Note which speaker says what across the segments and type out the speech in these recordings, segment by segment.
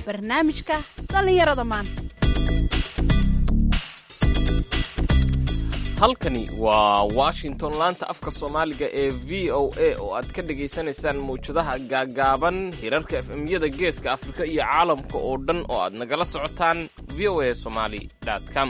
Speaker 1: barnaamijka dhallinyarada maanta
Speaker 2: halkani waa washington laanta afka soomaaliga ee v o a oo aad ka dhagaysanaysaan mawjadaha gaagaaban hirarka efemyada geeska afrika iyo caalamka oo dhan oo aad nagala socotaan v o a somali com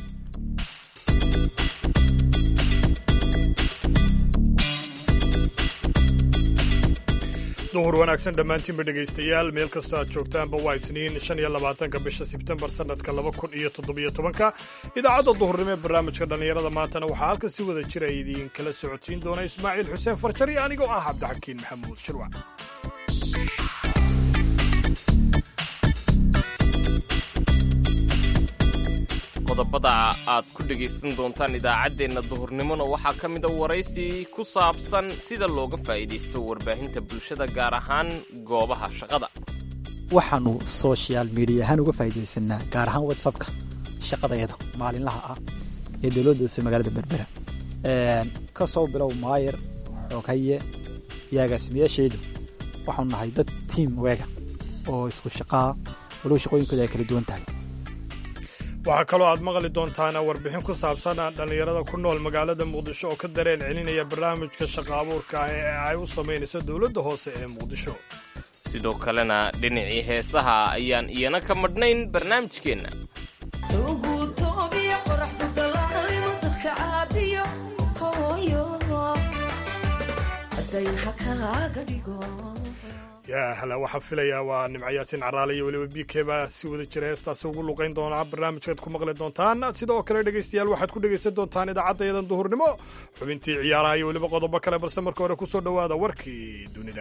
Speaker 3: duhur wanaagsan dhammaantiinba dhegaystayaal meel kastoo aad joogtaanba waa isniin shan iyo labaatanka bisha sebtembar sannadka laba kun iyo toddobiyo tobanka idaacadda duhurnimo ee barnaamijka dhallinyarada maantana waxaa halkan si wada jira idiinkala socodsiin doona ismaaciil xuseen farjar iyo anigoo ah cabdixakiin maxamuud shirwac
Speaker 2: qodobada aad ku dhegaysan doontaan idaacaddeenna duhurnimona waxaa ka mida waraysi ku saabsan sida looga faa'iidaysto warbaahinta bulshada gaar ahaan goobaha shaqada
Speaker 4: waxaanu social media ahaan uga faa'iidaysanaa gaar ahaan whatsappka shaqadayada maalinlaha ah ee dowladda hoose magaalada berbera ka soo bilow maayer xoghaye iyo agaasimayaasheedu waxaanu nahay dad tiam weega oo isku shaqaa walow shaqooyinkooda ay kala duwan tahay
Speaker 3: waxaa kaloo aad maqli doontaana warbixin ku saabsan dhallinyarada ku nool magaalada muqdisho oo ka dareen celinaya barnaamijka shaqa abuurka ah ee ay u samaynayso dowladda hoose ee muqdisho
Speaker 2: sidoo kalena dhinacii heesaha ayaan iyana ka madhnayn barnaamijkeenna
Speaker 3: yaa hala waxaa filayaa waa nimcayaasin caraale iyo weliba b k baa si wada jira heestaasi ugu luqayn doonaa barnaamijkaad ku maqli doontaan sidoo kale dhegaystayaal waxaad ku dhegaysan doontaan idaacaddayadan duhurnimo xubintii ciyaaraha iyo weliba qodobo kale balse marka hore kusoo dhowaada warkii dunida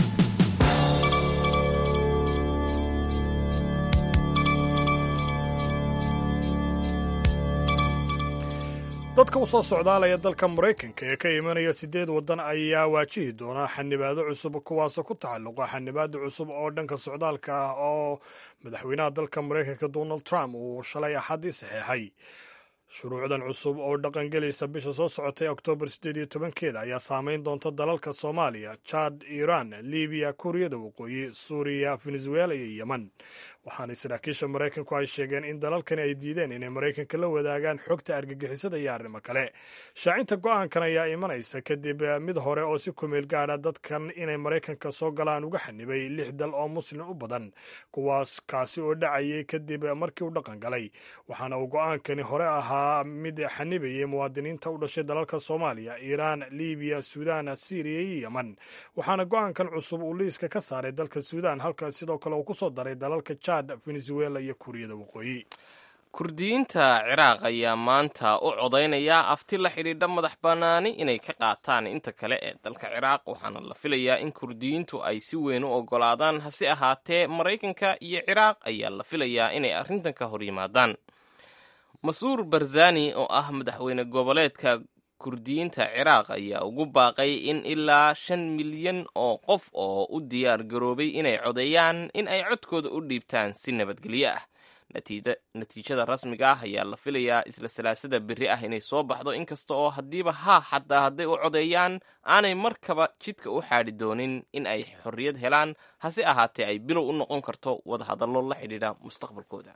Speaker 3: dadka u soo socdaalaya dalka maraykanka ee ka imanaya siddeed waddan ayaa waajihi doona xanibaado cusub kuwaasoo ku tacalluqa xanibaada cusub oo dhanka socdaalka ah oo madaxweynaha dalka maraykanka donald trump uu shalay axaddii saxeexay shuruucdan cusub oo dhaqangelaysa bisha soo socotay oktoobar siddeed iyo tobankeeda ayaa saameyn doonta dalalka soomaaliya jad iiraan libiya kuuriyada waqooyi suuriya venezuela iyo yemen waxaana saraakiisha maraykanku ay sheegeen in dalalkani ay diideen inay maraykanka la wadaagaan xogta argagixisada iyo arrimo kale shaacinta go-aankan ayaa imanaysa kadib mid hore oo si kumeel gaadha dadkan inay maraykanka soo galaan uga xanibay lix dal oo muslim u badan kuwaas kaasi oo dhacayay kadib markii uu dhaqan galay waxaana uu go-aankani hore ahaa mid xanibayay muwaadiniinta u dhashay dalalka soomaaliya iiraan libiya suudaan syriya iyo yemen waxaana go-aankan cusub uu liiska ka saaray dalka suudaan halka sidoo kale uu kusoo daray dalalka jad venezuela iyo kuuriyada waqooyi
Speaker 2: kurdiyiinta ciraaq ayaa maanta u codaynaya afti la xidhiidha madax bannaani inay ka qaataan inta kale ee dalka ciraaq waxaana la filayaa in kurdiyiintu ay si weyn u oggolaadaan hase ahaatee maraykanka iyo ciraaq ayaa la filayaa inay arrintan ka hor yimaadaan masuur barzani oo ah madaxweyne goboleedka kurdiyiinta ciraaq ayaa ugu baaqay in ilaa shan milyan oo qof oo u diyaar garoobay inay codeeyaan in ay codkooda u dhiibtaan si nabadgelyo ah natiijada rasmiga ah ayaa la filayaa isla salaasada berri ah inay soo baxdo inkasta oo haddiiba haa xataa hadday u codeeyaan aanay markaba jidka u xaadhi doonin in ay xorriyad helaan hase ahaatee ay bilow u noqon karto wadahadallo la xidhiidha mustaqbalkooda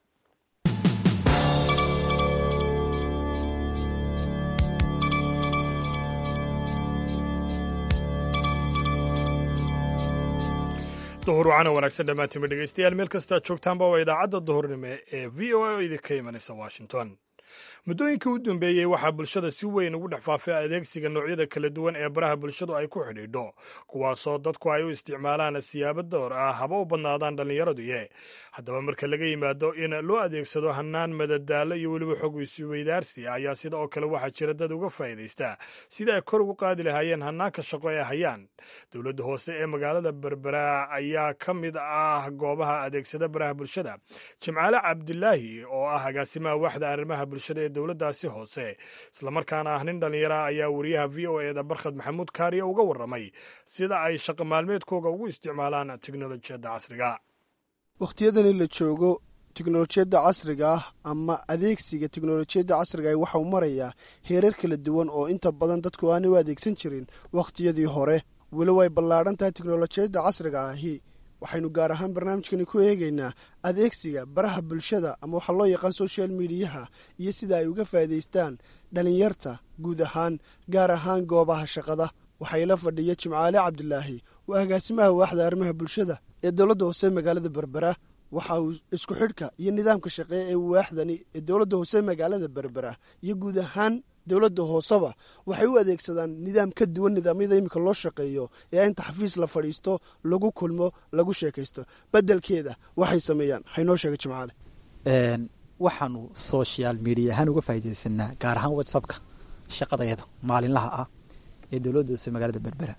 Speaker 3: duhur wacana wanaagsan dhammaantiinba dhegaystayaal meel kastaad joogtaanba waa idaacadda duhurnimo ee v o a oo idinka imanaysa washington muddooyinkii u dambeeyey waxaa bulshada si weyn ugu dhex faafay adeegsiga noocyada kala duwan ee baraha bulshadu ay ku xidhiidho kuwaasoo dadku ay u isticmaalaan siyaabo door ah haba u badnaadaan dhallinyaraduye haddaba marka laga yimaado in loo adeegsado hanaan madadaalo iyo weliba xog isweydaarsi ayaa sida oo kale waxaa jira dad uga faa'iidaysta sida ay kor ugu qaadi lahaayeen hanaanka shaqo ee hayaan dowladda hoose ee magaalada berbera ayaa ka mid ah goobaha adeegsada baraha bulshada jimcaale cabdilaahi oo ah agaasimaha waaxda arrimaha bulshada ee dowladdaasi hoose islamarkaana ah nin dhallinyara ayaa wariyaha v o e da barkhad maxamuud kaariya uga warramay sida ay shaqo maalmeedkooga ugu isticmaalaan teknolojiyadda casriga
Speaker 5: wakhtiyadani la joogo teknolojiyadda casriga ah ama adeegsiga teknolojiyadda casriga ah waxau marayaa heerar kala duwan oo inta badan dadku aanay u adeegsan jirin wakhtiyadii hore weli way ballaadhan tahay teknolojiyadda casriga ahi waxaynu gaar ahaan barnaamijkani ku eegaynaa adeegsiga baraha bulshada ama waxaa loo yaqaan social mediyaha iyo sida ay uga faa'iidaystaan dhalinyarta guud ahaan gaar ahaan goobaha shaqada waxaa ila fadhiya jimcaale cabdilaahi waa agaasimaha waaxda arrimaha bulshada ee dowladda hoose magaalada berbera waxa uu isku xidhka iyo nidaamka shaqee ee waaxdani ee dowladda hoose magaalada berbera iyo guud ahaan dowladda hooseba waxay u adeegsadaan nidaam ka duwan nidaamyada iminka loo shaqeeyo ee inta xafiis la fadhiisto lagu kulmo lagu sheekaysto beddelkeeda waxay sameeyaan haynoo sheega jimcaale
Speaker 4: waxaanu social media ahaan uga faaidaysanaa gaar ahaan whatsappka shaqadayada maalinlaha ah ee dowladda hoose magaalada berbera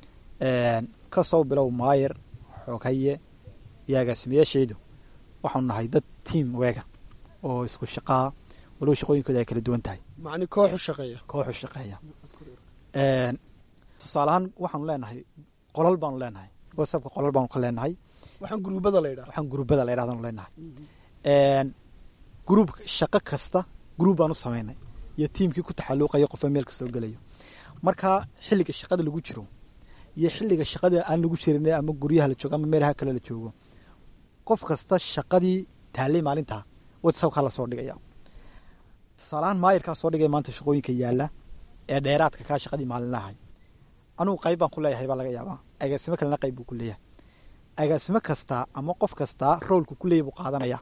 Speaker 4: kasoo bilow maayer xoghaye iyo agaasimayaashaydu waxaanu nahay dad tiam weega oo isku shaqaa walow shaqooyinkooda ay kala duwan tahay
Speaker 5: macni kooxu shaqeeya
Speaker 4: kooxu shaqeeya tusaaleahaan waxaanu leenahay qolal baanu leenahay whatsappka qolal baanu ka leenahay
Speaker 5: waxaan guruubada la yidhaha
Speaker 4: waxaan guruubada la yidhahdanu leenahay gruub shaqo kasta gruub baan u samaynay iyo tiimkii ku taxalluuqaya qofba meel ka soo gelayo marka xilliga shaqada lagu jiro iyo xilliga shaqada aan lagu jirin ama guryaha la joogo ama meelaha kale la joogo qof kasta shaqadii taallay maalintaa whatsappkaa lasoo dhigaya tusaalahaan maayirkaa soo dhigaya maanta shaqooyinka yaalla ee dheeraadka kaa shaqadii maalinlahay anugu qayb baan ku leeyahay baa laga yaabaa agaasimo kalena qayb buu ku leeyahay agaasimo kastaa ama qof kastaa roolku ku leeyahy buu qaadanaya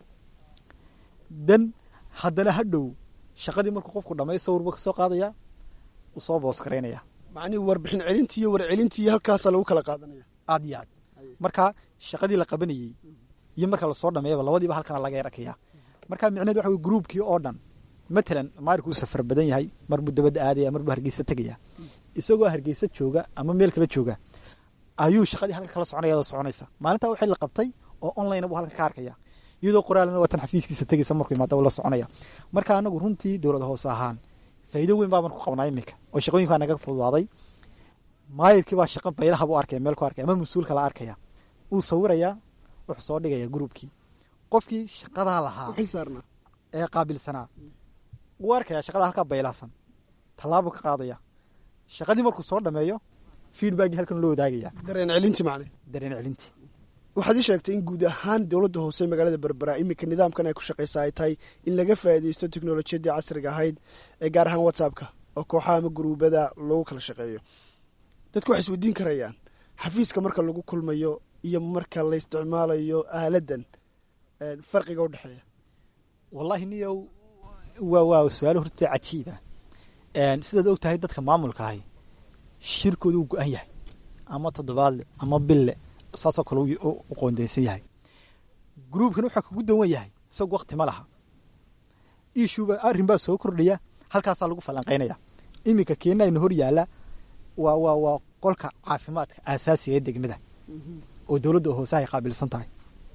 Speaker 4: dan haddana hadhow shaqadii markuu qofku dhamay sawirba ka soo qaadaya uu soo boos garaynaya
Speaker 5: macnihi warbixin celintii iyo warcelintii halkaasaa lagu kala qaadanaya
Speaker 4: aad iyo aad marka shaqadii la qabanayey iyo marka lasoo dhameeyaba labadiiba halkana laga yarakayaa marka micneed waxa wey gruubkii oo dhan matalan maarika uu safar badan yahay marbuu dabadda aadaya marbuu hargeysa tegaya isagoo hargeysa jooga ama meel kala jooga ayuu shaqadii halka kala soconaya soconaysa maalintaa waxay la qabtay oo online buu halkan ka arkaya iyadoo qoraalna waatan xafiiskiisa tegaysa markuu imaada la soconaya marka anagu runtii dowlada hoose ahaan faa'iido weyn baaban ku qabnaa iminka oo shaqooyinkaa naga fududaaday maayirkii baa shaqa baylaha buu arkaya meel ku arkaya ama mas-uulka la arkaya wuu sawirayaa wuxuu soo dhigaya gruubkii qofkii shaqadaa lahaa ee qaabilsanaa wuu arkaya shaqada halkaa baylahsan tallaabuu ka qaadaya shaqadii markuu soo dhameeyo feedbackii halkan loo wadaagaya
Speaker 5: dareen celintii macne
Speaker 4: dareen celintii
Speaker 5: waxaad ii sheegtay in guud ahaan dowladda hoose magaalada berbera iminka nidaamkan ay ku shaqaysa ay tahay in laga faa'iidaysto teknolojiyadii casriga ahayd ee gaar ahaan whatsappka oo kooxaha ama guruubada lagu kala shaqeeyo dadku waxay isweydiin karayaan xafiiska marka lagu kulmayo iyo marka la isticmaalayo aaladan farqiga u dhexeeya
Speaker 4: wallahi niyow waa waa su-aalo horta cajiiba sidaad og tahay dadka maamulka ahi shirkooda uu go-an yahay ama toddobaadle ama bille saasoo kale u qoondeysan yahay gruubkan waxaa kugu dawan yahay isagu wakti ma laha ishuuba arrin baa soo kordhaya halkaasaa lagu falanqaynaya iminka keena ayna hor yaalla waa waa waa qolka caafimaadka aasaasiga ee degmada oo dowladda hoose ay qaabilsan tahay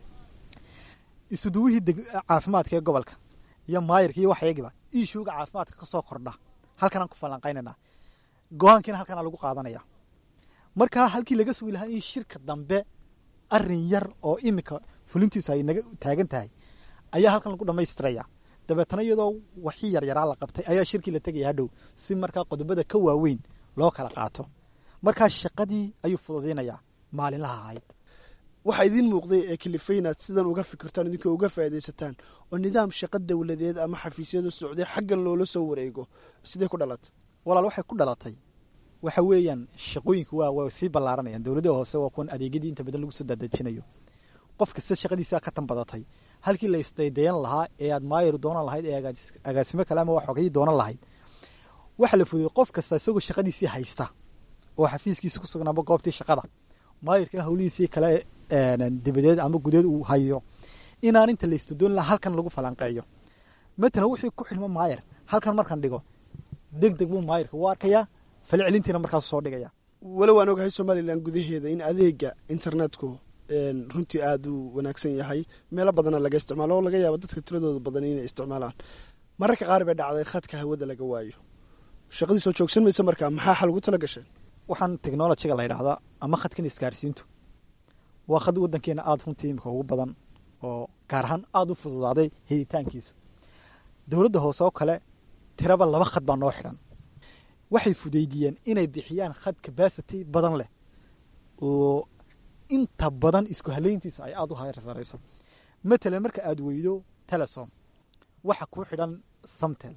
Speaker 4: isuduwihii caafimaadka ee gobolka iyo maayirka iyo waxyagiba ishuuga caafimaadka ka soo kordha halkanaan ku falanqaynanaa go-aankiina halkanaa lagu qaadanaya markaa halkii laga sugi lahaa in shirka dambe arin yar oo iminka fulintiisu ay naga taagan tahay ayaa halkan lagu dhamaystiraya dabeetana iyadoo waxi yaryaraa la qabtay ayaa shirkii la tegaya hadhow si markaa qodobada ka waaweyn loo kala qaato markaa shaqadii ayuu fududaynayaa maalinlaha ahayd
Speaker 5: waxaa idiin muuqday ee kalifay inaad sidan uga fikirtaan idinkoo uga faaidaysataan oo nidaam shaqo dowladeed ama xafiisyada socday xaggan loola soo wareego sidee ku dhalatay
Speaker 4: walaal waxay ku dhalatay waxa weeyaan shaqooyinku waa waa sii ballaaranayaan dowladaha hoose waa kuwan adeegyadii inta badan lagu soo daadejinayo qof kasta shaqadiisaa ka tan badatay halkii la isdaydayan lahaa ee aad maayir doonan lahayd ee agaasimo kale ama waxogay doonan lahayd waxa la fudiyey qof kasta isagoo shaqadiisii haysta oo xafiiskiisi ku sugnaaba goobtii shaqada maayirkana hawlihiisii kale dibadeed ama gudeed uu hayo inaan inta la istadoon lahaa halkan lagu falanqeeyo matalan wixii ku xilmo maayir halkan markan dhigo deg deg buu maayirka u arkayaa falcelintiina markaasu soo dhigaya
Speaker 5: walow aan ogahay somalilan gudaheeda in adeega internetku runtii aada u wanaagsan yahay meelo badana laga isticmaalo oo laga yaabo dadka tiradooda badan inay isticmaalaan mararka qaar bay dhacday khadka hawada laga waayo shaqadii soo joogsan maysa markaa maxaa xal ugu tala gasheen
Speaker 4: waxaan technolojiga la yidhaahdaa ama khadkan isgaarsiintu waa khad waddankeena aada runtii imika ugu badan oo gaar ahaan aada u fududaaday helitaankiisu dowladda hoose oo kale tiraba laba khad baa noo xidhan waxay fudeydiyeen inay bixiyaan khad cabacity badan leh oo inta badan isku haleyntiisu ay aada u harsarayso matalan marka aada weydo telesom waxa kuu xidhan samtel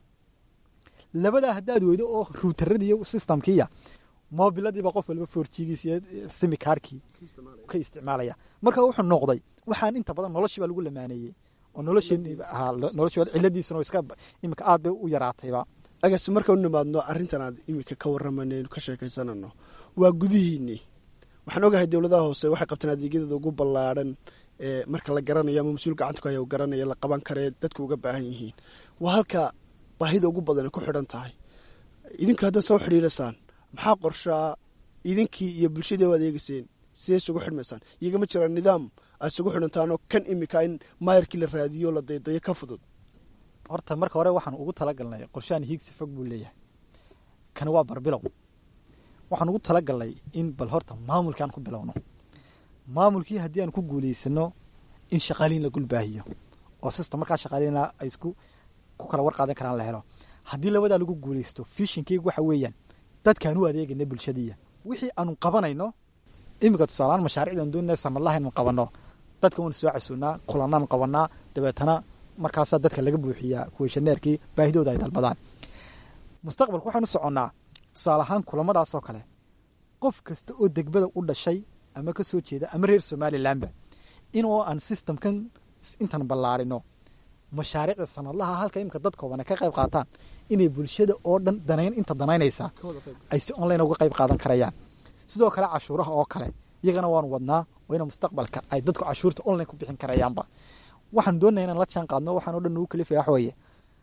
Speaker 4: labadaa haddaad weydo oo ruutaradiiyo systemkiiya mobiladiiba qof walba forjigiis iyo simikaarkii ka isticmaalaya marka wuxuu noqday waxaan inta badan noloshii baa lagu lamaaneeyey oo nolosheen noloshi ciladiisuna iska imika aad bay u yaraatayba
Speaker 5: agaasi marka u nimaadno arrintan aad iminka ka warramanaynu ka sheekaysanano waa gudihiinii waxaan ogahay dowladaha hoose waxay qabtaan adeegyadeeda ugu ballaadhan ee marka la garanayo ama mas-uul gacanta ku haya u garanaya la qaban karee dadku uga baahan yihiin waa halka baahida ugu badan ay ku xidhan tahay idinku haddaad soo xidhiidhasaan maxaa qorshaa idinkii iyo bulshadii u adeegayseen sidee isugu xidhmaysaan iyagama jiraan nidaam aad isugu xidhantaanoo kan imika in maayarkii la raadiyo la daydayo ka fudud
Speaker 4: horta marka hore waxaan ugu talagalnay qorshahan hiigsi fog buu leeyahay kani waa barbilow waxaan ugu talagalnay in bal horta maamulkii aan ku bilowno maamulkii haddii aan ku guulaysano in shaqaaliin la gulbaahiyo oo system markaa shaqaaliina ay isku ku kala war qaadan karaan la helo haddii labadaa lagu guulaysto fishinkeyga waxa weeyaan dadkaan u adeegayna bulshadiiya wixii aanu qabanayno iminka tusaalahaan mashaariicdan doonina sanadlaha inu qabanno dadka waanu soo casuunaa kulanaan qabanaa dabeetana markaasaa dadka laga buuxiyaa kuweshaneerkii baahidooda ay dalbadaan mustaqbalka waxaanu soconnaa tusaale ahaan kulamadaasoo kale qof kasta oo degbada u dhashay ama ka soo jeeda ama reer somalilanba inoo aan systemkan intan ballaarino mashaariicda sanadlaha halka imika dad koobana ka qayb qaataan inay bulshada oo dhan danayn inta danaynaysaa ay si online uga qayb qaadan karayaan sidoo kale cashuuraha oo kale iyagana waanu wadnaa oo ina mustaqbalka ay dadku cashuurta online ku bixin karayaanba waxaan doonaya inaan la jaan qaadno waxaan o dhan ugu kalifaya wax weeye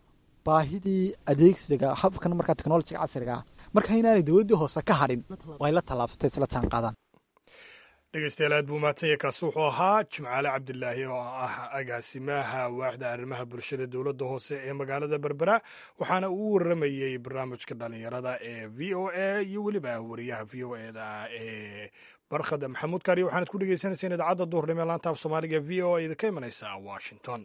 Speaker 4: baahidii adeegsiga habkan markaa technolojiga casriga ah marka inaanay dowladdii hoose ka hadhin oo ay la tallaabsatay isla jaan qaadaan
Speaker 3: dhegeystayaal aad buu mahadsan yahay kaasi wuxuu ahaa jimcaale cabdilaahi oo ah agaasimaha waaxda arrimaha bulshada dowladda hoose ee magaalada berbera waxaana uu waramayey barnaamijka dhalinyarada ee v o a iyo weliba wariyaha v o eda ee barkhad maxamuud kaariyo waxaanad ku dhegeysanayseen idaacadda duhurnimo ee laanta af soomaaliga v o a idinka imanaysa washington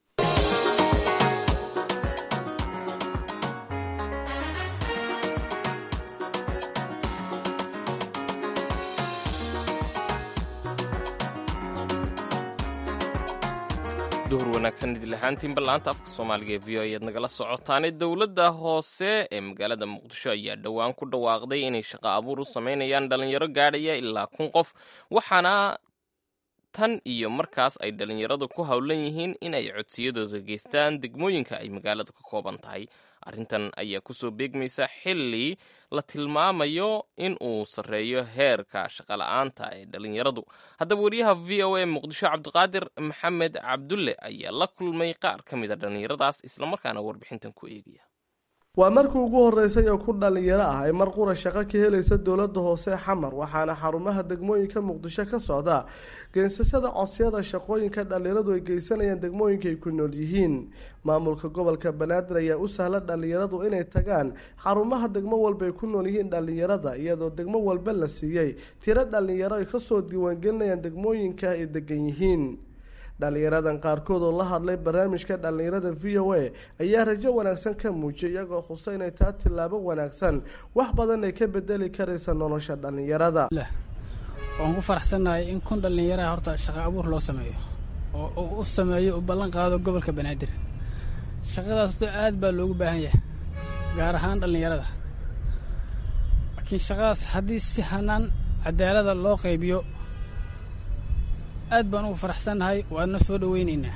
Speaker 2: duhur wanaagsan idil ahaantiinba laanta afka soomaaliga ee v o ayaad nagala socotaane dowladda hoose ee magaalada muqdisho ayaa dhowaan ku dhawaaqday inay shaqo abuur u samaynayaan dhalinyaro gaadhaya ilaa kun qof waxaana tan iyo markaas ay dhalinyaradu ku howlan yihiin in ay codsiyadooda geystaan degmooyinka ay magaaladu ka kooban tahay arrintan ayaa kusoo beegmaysa xilli la tilmaamayo in uu sarreeyo heerka shaqola'aanta ee dhalinyaradu haddaba wariyaha v o a muqdisho cabdiqaadir maxamed cabdulle ayaa la kulmay qaar ka mid a dhallinyaradaas islamarkaana warbixintan ku eegaya
Speaker 6: waa markii ugu horreysay oo ku dhallinyaro ah ay mar qura shaqo ka helaysa dowladda hoose xamar waxaana xarumaha degmooyinka muqdisho ka socda geysashada codsiyada shaqooyinka dhallinyaradu ay geysanayaan degmooyinka ay ku nool yihiin maamulka gobolka banaadir ayaa u sahla dhallinyaradu inay tagaan xarumaha degmo walba ay ku nool yihiin dhallinyarada iyadoo degmo walba la siiyey tiro dhallinyaro ay kasoo diiwaangelinayaan degmooyinka ay degan yihiin dhalinyaradan qaarkood oo la hadlay barnaamijka dhallinyarada v o a ayaa rajo wanaagsan ka muujiyay iyagoo xusa inay taa tillaabo wanaagsan wax badan ay ka bedeli karaysa nolosha dhallinyarada
Speaker 7: waan ku faraxsannahay in kun dhallinyaraha horta shaqo abuur loo sameeyo oo uu u sameeyo u ballan qaado gobolka banaadir shaqadaas to aad baa loogu baahan yahay gaar ahaan dhallinyarada laakiin shaqadaas haddii si hanaan cadaalada loo qaybiyo aad baan ugu faraxsannahay waadna soo dhoweynaynaa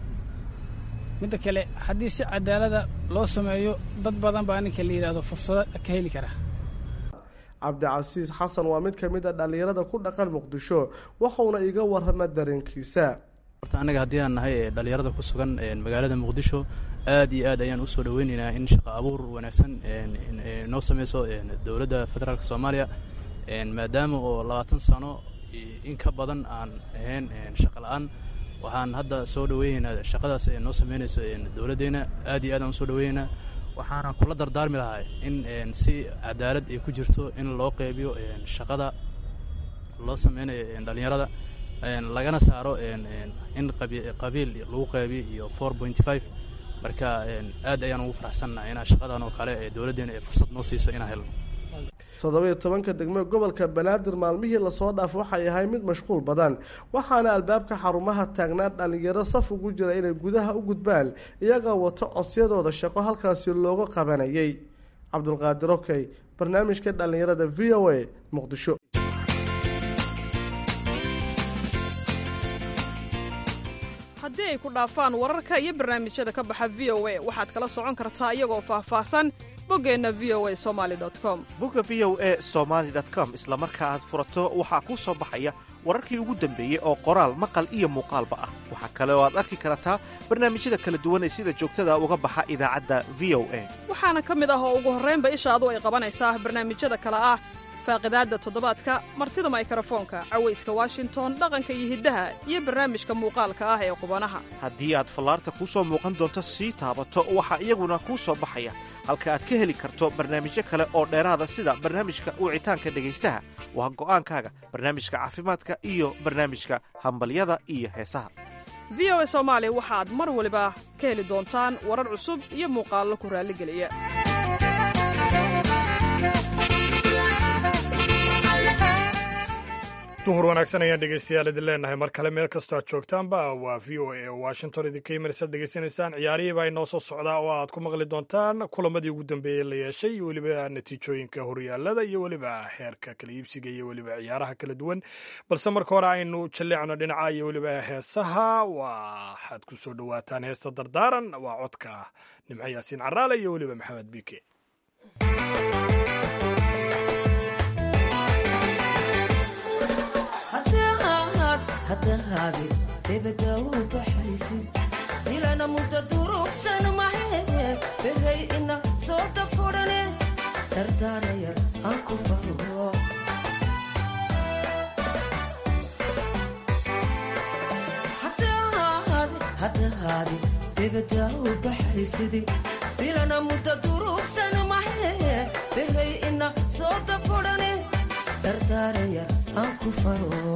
Speaker 7: midda kale haddii si cadaalada loo sameeyo dad badan baa ninka la yidhaahdo fursado ka heli kara
Speaker 6: cabdicasiis xasan waa mid ka mid a dhallinyarada ku dhaqan muqdisho waxauna iga warrama dareenkiisa
Speaker 8: horta annaga haddii aan nahay ee dhallinyarada ku sugan magaalada muqdisho aad iyo aad ayaan usoo dhoweynaynaa in shaqo abuur wanaagsan noo sameyso dowladda federaalk soomaaliya maadaama oo labaatan sano in ka badan aan ahayn shaqo la-aan waxaan hadda soo dhoweyneynaa shaqadaas ee noo sameynayso dowladdeena aad iyo aad aan usoo dhoweyneynaa waxaana kula dardaarmi lahaa in si cadaalad ay ku jirto in loo qeybiyo shaqada loo sameynayo dhallinyarada lagana saaro in qabiil lagu qeybiyo iyo four pointy five marka aad ayaan ugu faraxsannaha inaa shaqadan oo kale ee dowladdeena ee fursad noo siiso inaan helno
Speaker 6: toddobiyo tobanka degmo gobolka banaadir maalmihii lasoo dhaaf waxay ahay mid mashquul badan waxaana albaabka xarumaha taagnaa dhallinyaro saf ugu jira inay gudaha u gudbaan iyagoo wato codsiyadooda shaqo halkaasi looga qabanayay cabdulqaadir okey barnaamijka dhallinyarada v o a muqdisho
Speaker 9: haddii ay ku dhaafaan wararka iyo barnaamijyada ka baxa v o a waxaad kala socon kartaa iyagoo faahfaahsan boggeenna v o a somali com
Speaker 10: bogga v o a somaali com isla marka aad furato waxaa kuu soo baxaya wararkii ugu dambeeyey oo qoraal maqal iyo muuqaalba ah waxaa kale oo aad arki kartaa barnaamijyada kala duwan ee sida joogtada uga baxa idaacadda v o a
Speaker 9: waxaana ka mid ah oo ugu horraynba ishaadu ay qabanaysaa barnaamijyada kale ah faaqidaadda toddobaadka martida maykarafoonka cawayska washington dhaqanka iyo hiddaha iyo barnaamijka muuqaalka ah ee qubanaha
Speaker 10: haddii aad fallaarta kuu soo muuqan doonto sii taabato waxaa iyaguna kuu soo baxaya halka aad ka heli karto barnaamijyo kale oo dheeraada sida barnaamijka wicitaanka dhegaystaha waa go'aankaaga barnaamijka caafimaadka iyo barnaamijka hambalyada iyo heesaha
Speaker 9: v o a soomaali waxaad mar waliba ka heli doontaan warar cusub iyo muuqaallo ku raalligeliya
Speaker 3: duhur wanaagsan ayaan dhegeystayaal idin leenahay mar kale meel kastoo aad joogtaanba waa v o a washington idinka imanaysaad degeysanaysaan ciyaarihii baa inoo soo socdaa oo aad ku maqli doontaan kulamadii ugu dambeeyey la yeeshay iyo weliba natiijooyinka horyaalada iyo weliba heerka kala iibsiga iyo weliba ciyaaraha kala duwan balse marka hore aynu jalleecno dhinaca iyo weliba heesaha waxaad ku soo dhowaataan heesta dardaaran waa codka nimco yaasiin caraale iyo weliba maxamed biike
Speaker 11: hadahaadi debada u baxaysid ilana mudda durugsan mahe beray ina soo dafurane dardaarayar aan ku faro hadahaadi debada u baxaysid ilana mudda durugsan mahe beray ina soo dafurane dardaarayar aan ku faro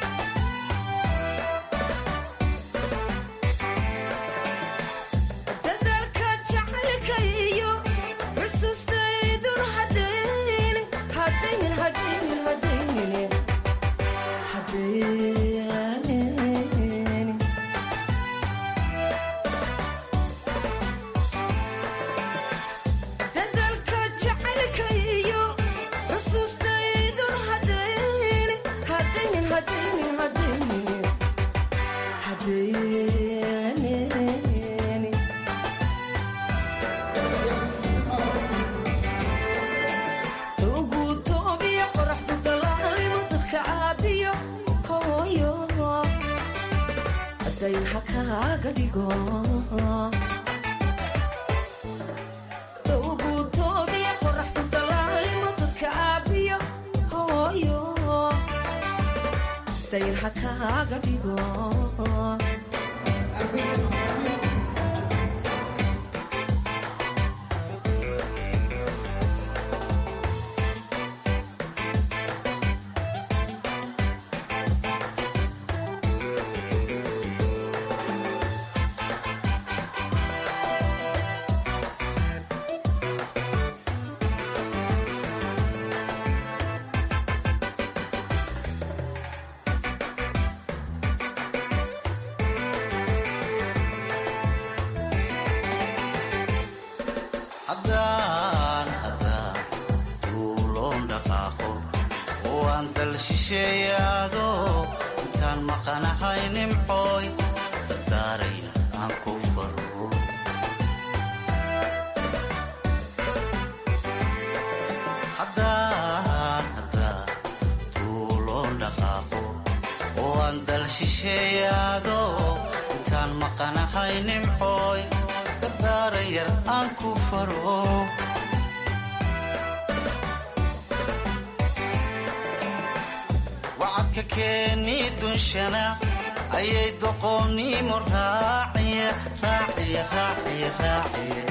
Speaker 12: wacadka keeni dunshana ayay doqoonnimo raaciye raaciye raaciye raaciye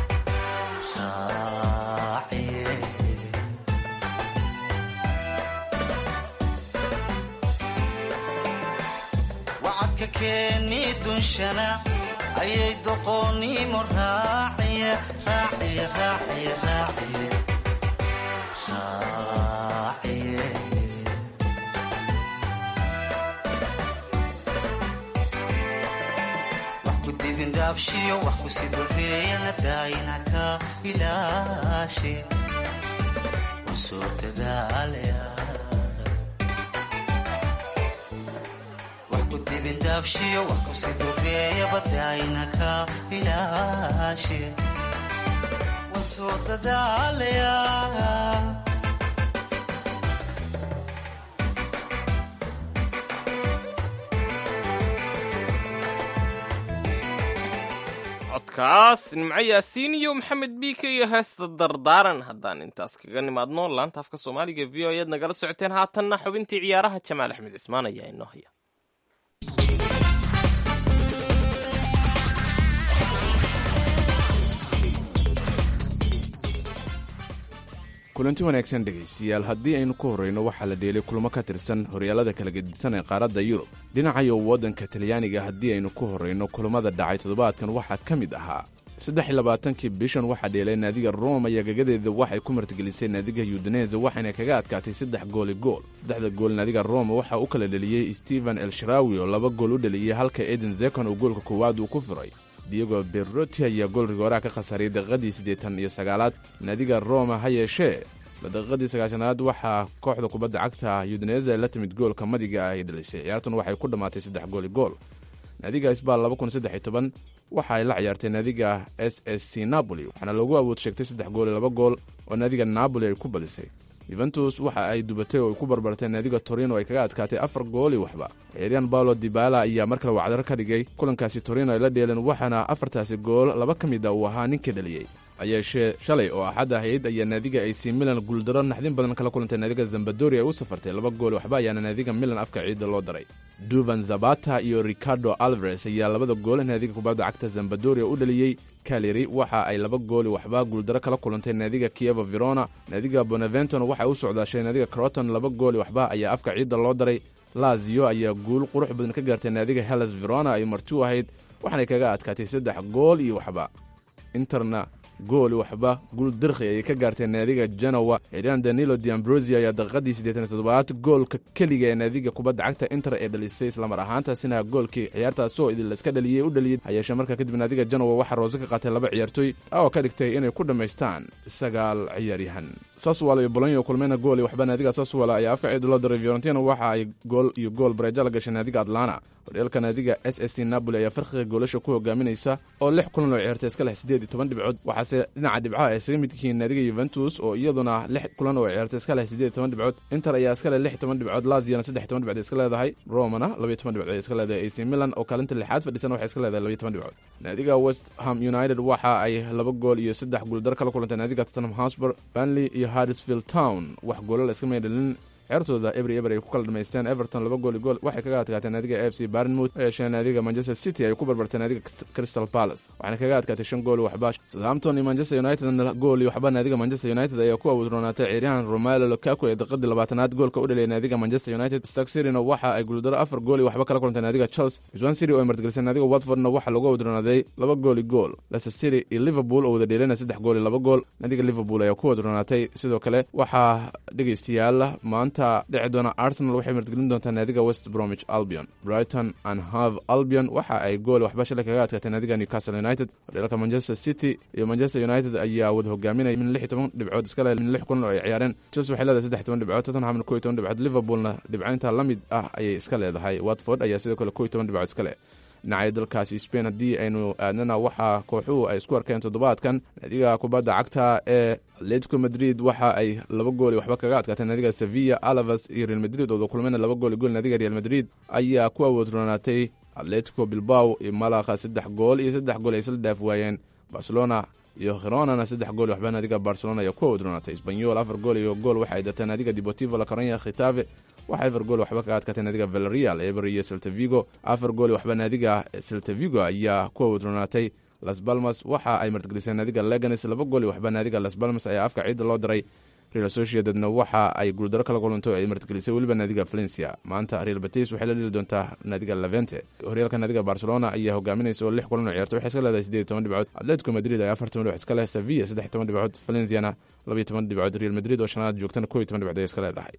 Speaker 12: raaciye wacadka keeni dunshana ayay doqoonnimo raaciye raaciye raaciye raaciye dhaabshiyo wax ku si doreeyana daayina ka ilaashe usoo dadaalaya wax ku dibin dhaabshiyo wax ku si doreeyaba daayina ka ilaashe wasoo dadaalaya
Speaker 2: codkaas nimco yaasiin iyo maxamed biike iyo heesta dardaaran haddaan intaas kaga nimaadno laanta afka soomaaliga v o ayaad nagala socoteen haatanna xubintii ciyaaraha jamaal axmed cismaan ayaa inoo haya
Speaker 13: kulanti wanaagsan dhegaystayaal haddii aynu ku horrayno waxaa la dheelay kulmo ka tirsan horyaalada kala gedisan ee qaaradda yurub dhinacayo waddanka talyaaniga haddii aynu ku horrayno kulammada dhacay toddobaadkan waxaa ka mid ahaa saddex iyo labaatankii bishan waxaa dheelay naadiga roma iyo gagadeeda waxay ku martigelisay naadiga yudanese waxayna kaga adkaatay saddex gooli gool saddexda gool naadiga roma waxaa u kala dheliyey stephen elsharawi oo laba gool u dheliyey halka eden zekon uu goolka koowaad uu ku furay diego berroti ayaa gool rigooraha ka khasaaray daqiiqadii siddeetan iyo sagaalaad naadiga roma ha yeeshee isla daqiiqadii sagaashanaad waxaa kooxda kubadda cagta yudanese la timid goolka madiga ah ay dhalisay ciyaartuna waxay ku dhammaatay saddex gooli gool naadiga sbal waxa ay la ciyaartay naadiga s s c napoli waxaana loogu awood sheegtay saddex gool iyo laba gool oo naadiga napoli ay ku badisay yuventus waxa ay dubatay oo ay ku barbartay naadiga torino ay kaga adkaatay afar gooli waxba ciyaaryahan baolo dibala ayaa mar kale wacdaro ka dhigay kulankaasi torino ay la dheeleen waxaana afartaasi gool laba ka mid a uu ahaa ninkii dhaliyey hayeeshee shalay oo axad ahayd ayaa naadiga ac milan guuldaro naxdin badan kala kulantay naadiga zambadori ay u safartay laba gool waxba ayaana naadiga milan afka ciidda loo daray duvan zabata iyo ricardo alvares ayaa labada gool naadiga kubadda cagta zambadoria u dhaliyey kaleri waxa ay laba gooli waxba guuldaro kala kulantay naadiga kievo verona naadiga bonaventon waxay u socdaashay naadiga croton laba gooli waxba ayaa afka ciidda loo daray lazio ayaa guul qurux badan ka gaartay naadiga hellas verona ay marti u ahayd waxaanay kaga adkaatay saddex gool iyo waxba interna gooli waxba guul dirkhi ayay ka gaartay naadiga genowa ciiraan danilo diambrosi ayaa daqiiqadii siddeetan toddobaad goolka keliga ee naadiga kubadda cagta inter ee dhalisay islamar ahaantaasina goolkii ciyaartaasoo idin layska dhaliyey u dhaliyey hayeeshee markaa kadib naadiga genowa waxaa roose ka qaatay laba ciyaartoy oo ka dhigtay inay ku dhammaystaan sagaal ciyaaryahan saswal iyo bolonyo kulmeyna gool iyo waxba naadiga saswal ayaa afka ciid loo diray fiorentina waxa ay gool iyo gool bareejo la gashay naadiga atlana horyaalka naadiga s s c napoli ayaa farqiga goolasha ku hogaaminaysa oo lix kulan oo ciyaartay iska leh siddeed iyo toban dhibcood waxaase dhinaca dhibcaha ay isaga mid yihiin naadiga yuventus oo iyaduna lix kulan oo ciyaartay iska leh siddeed iyo toban dhibcood inter ayaa iska leh lix iyo toban dhibcood laziana saddex iyo toban dhibcood iska leedahay romana laba iyo toban dhibcood iska leedahay ac milan oo kaalinta lixaad fadhisan waxay iska leedahay laba iyo toban dhibcood naadiga west ham united waxa ay laba gool iyo saddex guuldar kala kulantay naadiga tottenham hotspur banley iyo harrisfield town wax goolo la iska maydhalin ciyaartooda ebri eber ay ku kala dhamaysteen everton laba gool i gool waxay kaga adkaatay naadiga f c barnmouth oo yeeshee naadiga manchester city ay ku barbartay naadiga crystal palace waxaana kaga adkaatay shan gool waxba southampton iyo manchester united gool iyo waxba naadiga manchester united ayaa ku awoodroonaatay ciyaaryahan romelo lukaku ee daqiiqadii labaatanaad goolka u dhaliyay naadiga manchester united stark cityna waxa ay guuldaro afar gool iyo waxba kala kulantay naadiga chelsea swan city oo ay martigelisay naadiga watfordna waxaa lagu awoodroonaaday laba gool i gool leicester city iyo liverpool oo wada dheelana saddex gool iyo laba gool naadiga liverpool ayaa ku awoodroonaatay sidoo kale waxaa dhegaystayaal maanta dhici doona arsenal waxay martigelin doontaa naadiga west bromwich albion brighton and hove albion waxa ay gool waxba shalay kaga adkaatay naadiga newcastle united horyaalka manchester city iyo manchester united ayaa wada hogaaminaya min lix iyo toban dhibcood iska leh min lix kulan oo ay ciyaareen chelsea waxay leedahay saddex iyo toban dhibcood tottenhamna ko iyo toban dhibcood liverpoolna dhibcaynta la mid ah ayay iska leedahay watford ayaa sidoo kale ko iyo toban dhibcood iska leh dhinacaya dalkaasi spain haddii aynu aadnana waxaa kooxuhu ay isku arkeen toddobaadkan naadiga kubadda cagta ee atletico madrid waxa ay laba gool waxba kaga adkaatay naadiga sevilla alavas iyo real madrid ooda kulmeyna laba gool gool naadiga real madrid ayaa ku awoodroonaatay atletico bilbaw iyo malakha saddex gool iyo saddex gool ay isla dhaaf waayeen barcelona iyo khironana saddex gool waxba naadiga barcelona ayaa ku awoodroonaatay sbanyol afar gool iyo gool waxay dartay naadiga deportivo la coranya khitafe waxaa afar gool waxba kaga adkaatay naadiga valerial eber iyo seltavigo afar gool waxba naadiga seltavigo ayaa ku awoodroonaatay las balmas waxa ay martigeliseen naadiga leganes laba gool waxba naadiga las balmas ayaa afka ciidda loo diray real associatedna waxa ay guuldaro kala kulanto ay martigelisay weliba naadiga valencia maanta real batis waxay la dheli doontaa naadiga levente horyaalka naadiga barcelona ayaa hogaaminaysa oo lix kulan oo ciyaarta waxay iska leedahay siddeed iyo toban dhibcood atletico madrid ayaa afar toban dhibcood iska leh sevilla saddex iyo toban dhibcood valenciana laba iyo toban dhibcood real madrid oo shanaad joogtana ko iyo toban dhibcood ay iska leedahay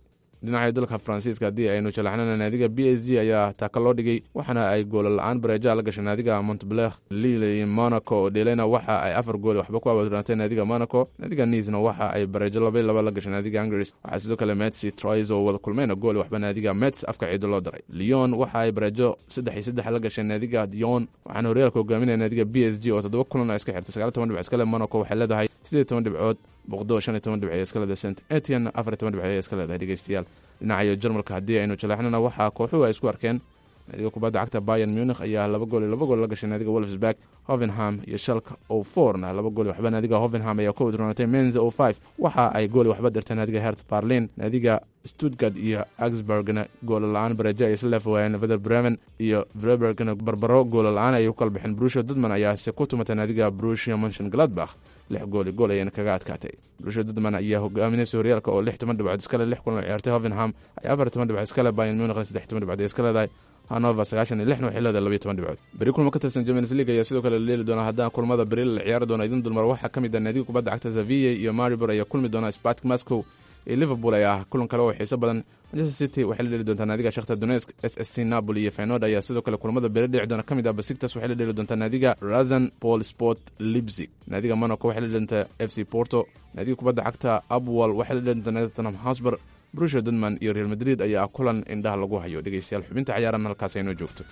Speaker 13: dhinaca dalka faransiiska haddii aynu jalaxnana naadiga b s g ayaa taaka loo dhigay waxaana ay goola la-aan bareeja la gashay naadiga montbler lille iyo monaco oo dhelena waxa ay afar gool waxba ku abadraantay naadiga monaco naadiga niisna waxa ay bareejo laba laba la gashay naadiga hungris waxaa sidoo kale metsi troys oo wada kulmeyna gool waxba naadiga mets afka ciido loo daray lyon waxa ay bareejo saddex iyo saddex la gashay naadiga dion waxaana horyaalka hogaaminaya naadiga b s g oo toddoba kulan ay iska xirtay sagaal toban dhibc iskale monaco waxay leedahay sideed toban dhibcood boqdo shan iyo toban dhibc iska leedahay st etian afar iyo toban dhibc iska leedahay dhegeystayaal dhinacayo jarmalka haddii aynu jaleexnana waxaa kooxuhu ay isku arkeen naadiga kubadda cagta bayan munich ayaa laba gool iyo laba gool la gashay naadiga wolfsburg hovenham iyo shalka o fourna laba gool waxba naadiga hovenham ayaa ku wadroonatay menza o five waxa ay gool waxba dirtay naadiga hert barlin naadiga stuttgart iyo augsburgna goola la-aan bareejo ay isla leefawaayeen vader bremen iyo vrebergna barbaro goola la-aan ayay ku kala bixeen brusha dudman ayaase ku tumatay naadiga brusia monshon gladbach lix gooli gool ayayna kaga adkaatay brusha dudman ayaa hogaaminaysa horyaalka oo lix toban dhibcood iskale lix kulan oo ciyaartay hovenham ay afar toban dhibcood iskale bayan munichna saddex toban dhibcood ay iska leedahay hanover sagaashan iyo lixna waxay leedahay labayo toban dhibcood beri kulmo ka tirsan champions league ayaa sidoo kale la leeli doona haddana kulmada beri la ciyaari doona idin dulmar waxaa ka mid ah naadiga kubadda cagta sevilla iyo maribor ayaa kulmi doona spartak moscow iyo liverpool ayaa ah kulan kale oo xiiso badan manchester city waxay la dheli doontaa naadiga shakhtar donetsk s s c napoli iyo fenord ayaa sidoo kale kulamada beri dhici doona ka mid ah basiktas waxay la dheli doontaa naadiga razan paul sport lipzig naadiga monaco waxay la dheli doontaa f c porto naadiga kubadda cagta abwal waxay la dheli doontaa naadiga tottenham hotspur brusha dudman iyo real madrid ayaa kulan indhaha lagu hayo dhegeystayaal xubinta ciyaaran halkaas aynoo joogto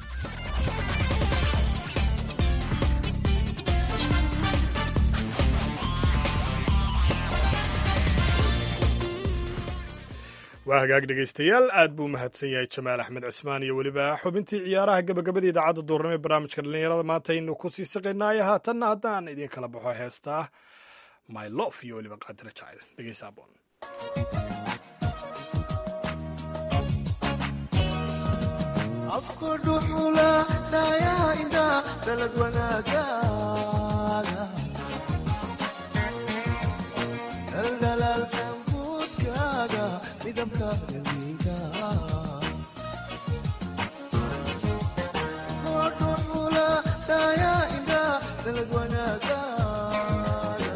Speaker 3: waa hagaag dhegaystayaal aad buu mahadsan yahay jamaal axmed cismaan iyo weliba xubintii ciyaaraha gabagabada idaacadda duurnimo ee barnaamijka dhallinyarada maanta aynu ku sii siqaynaayo haatanna haddaan idin kala baxo heestaa my lof iyo weliba qaadira jacayl dhegeysa aboon
Speaker 14: afku dhuxula dhayaa indha dalad wanaagaaga dhaldhalaalka buudkaaga midabka daliga dhuxula dhayaa indha dalad wanaagaaga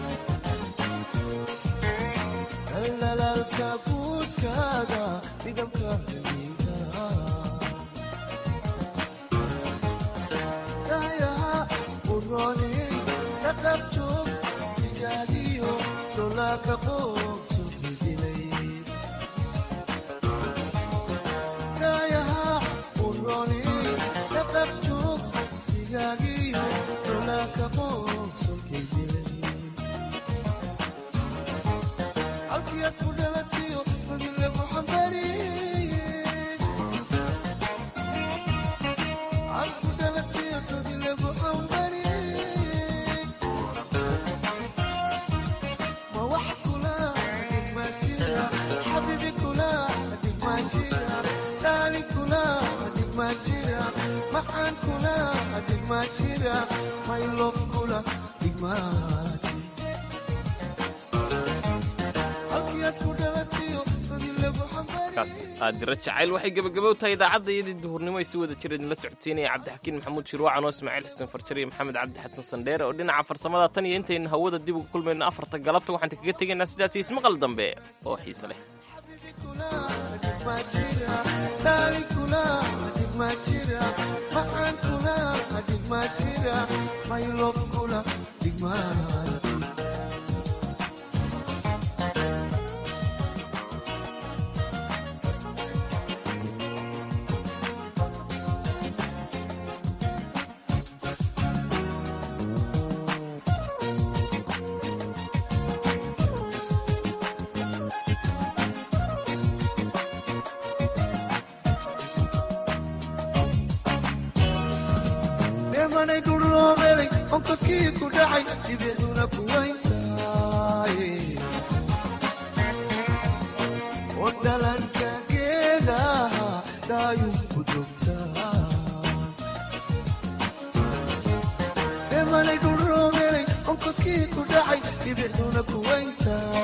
Speaker 14: dhaldhalaalka buudkaaga midabka daliga taqabjoog sigaadiyo dolaaka qoobsoki dilay daayaha uroni taqabjoog sigaagiyo dolaaka qoobsoki dilay halkiyaad ku dhalatiyo madilagu xambariye ad ku dhalatiyo madilagu xambariye maxaan kula dhigmaa jira maylof kula dhigmaati halkiyaad ku dhalatiyo madilagu
Speaker 2: kaas qaadiro jacayl waxay gebagabow tahay idaacadda iyadii duhurnimo ay si wada jira idinla socodsiinaya cabdixakiin maxamuud shirwacan oo ismaaciil xuseen farjar iyo maxamed cabdi xasan sandheere oo dhinaca farsamada tan iyo intaynu hawada dib uga kulmayno afarta galabta waxaan kaga tegaynaa sidaas iyo ismaqal dambe oo xiise leh
Speaker 14: maxaan kula dhigmaa jira maylof kula dhigmaati dheemanay dhuloomelay onkakii ku dhacay dibicduna ku wayntaay oo dhalanka geedaha dhaayun ku joogtaa dheemanay dhuloomelay onkakii ku dhacay dibicduna ku wayntaay